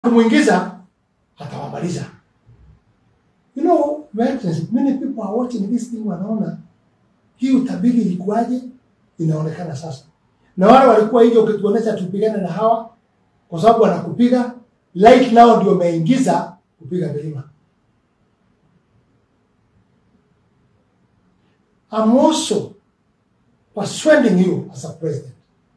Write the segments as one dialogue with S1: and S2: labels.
S1: kumwingiza atawamaliza. You know, Your Excellency, many people are watching this thing wanaona hii utabiri ilikuwaje, inaonekana sasa. Na wale walikuwa hivyo ukituonesha tupigane na hawa kwa sababu wanakupiga like nao ndio umeingiza kupiga milima. I'm also persuading you as a president.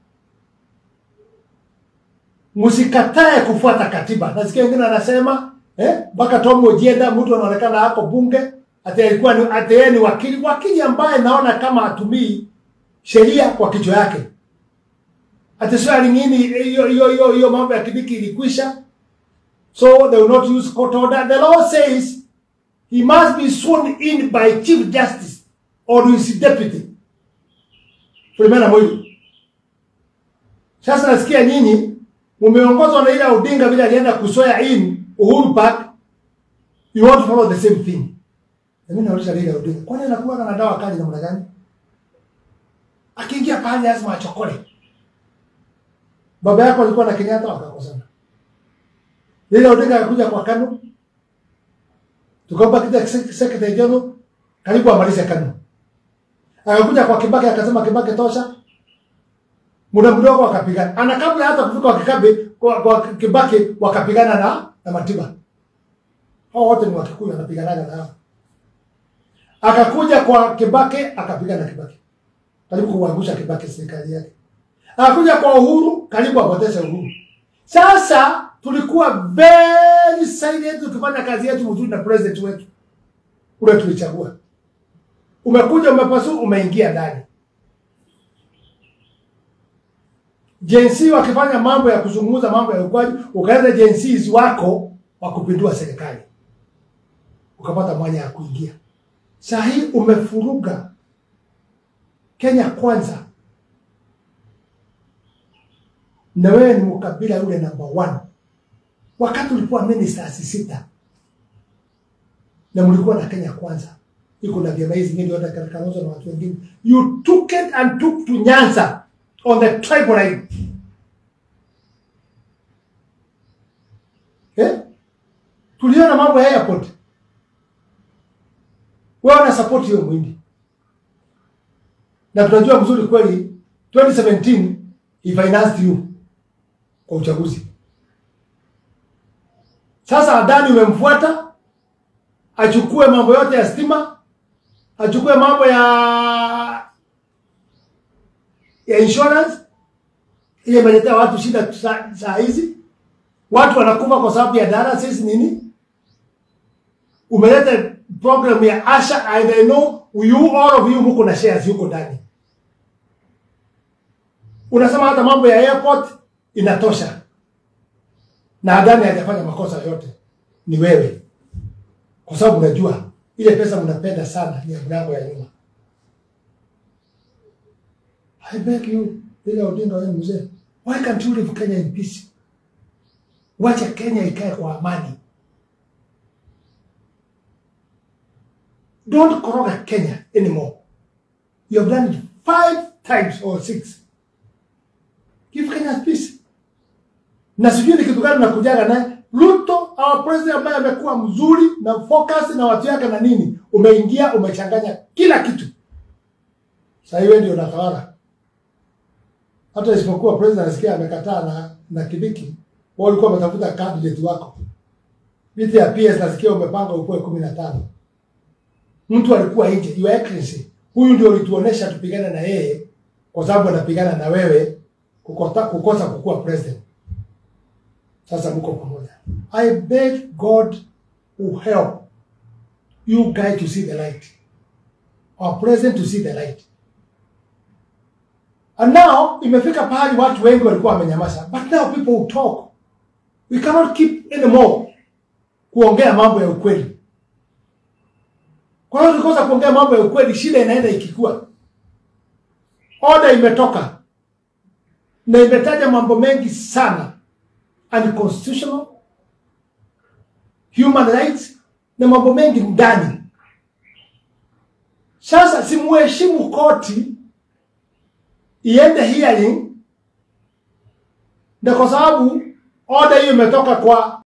S1: Msikatae kufuata katiba. Nasikia wengine anasema eh, mpaka Tom Ojienda mtu anaonekana hapo bunge ati alikuwa ni ati yeye ni wakili, wakili ambaye naona kama hatumii sheria kwa kichwa yake. Ati sio alingini hiyo hiyo hiyo hiyo mambo ya Kibiki ilikwisha. So they will not use court order. The law says he must be sworn in by Chief Justice or his deputy. Filomena Mwilu. Sasa nasikia nyinyi mumeongozwa na ile Odinga vile alienda kusoya in Uhuru Park. You want to follow the same thing. Na mimi nauliza ile Odinga, kwani anakuwa na dawa kali namna gani? Akiingia pale lazima achokole. Baba yako alikuwa na Kenyatta wakakosana. Ile Odinga akakuja kwa Kanu. Tukampa kita secretary general karibu amalize Kanu. Akakuja kwa Kibaki akasema Kibaki tosha. Muda mdogo wakapigana. Ana kabla hata kufika kwa Kikabe kwa, kwa Kibaki wakapigana na na Matiba. Hao wote ni Wakikuyu wanapiganaga na hao. Akakuja kwa Kibaki akapigana na Kibaki. Karibu kuangusha Kibaki serikali yake. Akakuja kwa Uhuru karibu apoteze Uhuru. Sasa tulikuwa very silent tukifanya kazi yetu mzuri na president wetu ule tulichagua. Umekuja umepasu, umeingia ndani. Jensi wakifanya mambo ya kuzungumza mambo ya ukwaji, ukaenda jensi wako wa kupindua serikali, ukapata mwanya ya kuingia. Saa hii umefuruga Kenya kwanza, na wewe ni mkabila yule number one. Wakati ulikuwa ministers sita na mlikuwa na Kenya kwanza, iko na vyama hizi nyingi yote katika Kalonzo na watu wengine, you took it and took to Nyanza on the tribal line. Eh? Tuliona mambo ya airport. Wewe una support hiyo mwindi. Na tunajua mzuri kweli 2017 he financed you kwa uchaguzi. Sasa Adani umemfuata achukue mambo yote ya stima, achukue mambo ya ya insurance ile imeletea watu shida saa saa hizi. Watu wanakufa kwa sababu ya dialysis nini? Umeleta program ya Asha, I know you all of you mko na shares huko ndani. Unasema hata mambo ya airport inatosha, na Adani hajafanya makosa yote, ni wewe, kwa sababu unajua ile pesa mnapenda sana ni ya mlango ya nyuma. I beg you, Raila Odinga wewe mzee, why can't you leave Kenya in peace? Wacha Kenya ikae kwa amani. Don't koroga Kenya anymore. You have done it five times or six. Give Kenya peace. Na sijui ni kitu gani nakujaga naye Ruto, our president ambaye amekuwa mzuri na focus na watu yake na nini, umeingia umechanganya kila kitu. Sasa hiyo ndio unatawala hata isipokuwa president anasikia amekataa na na Kibiki, wao walikuwa wametafuta candidate wako. Viti ya PS nasikia umepanga ukuwe kumi na tano. Mtu alikuwa nje, your excellency, huyu ndio ulituonesha tupigane na yeye kwa sababu anapigana na wewe kukosa, kukosa kukuwa president. Sasa mko pamoja. I beg God will help you guys to see the light. Our president to see the light. And now imefika pahali watu wengi walikuwa wamenyamaza, but now people will talk. We cannot keep anymore kuongea mambo ya ukweli. Kwa hiyo tukikosa kuongea mambo ya ukweli, shida inaenda ikikua. Order imetoka na imetaja mambo mengi sana, unconstitutional, human rights na mambo mengi ndani. Sasa simuheshimu koti iende hearing, na kwa sababu Order hiyo imetoka kwa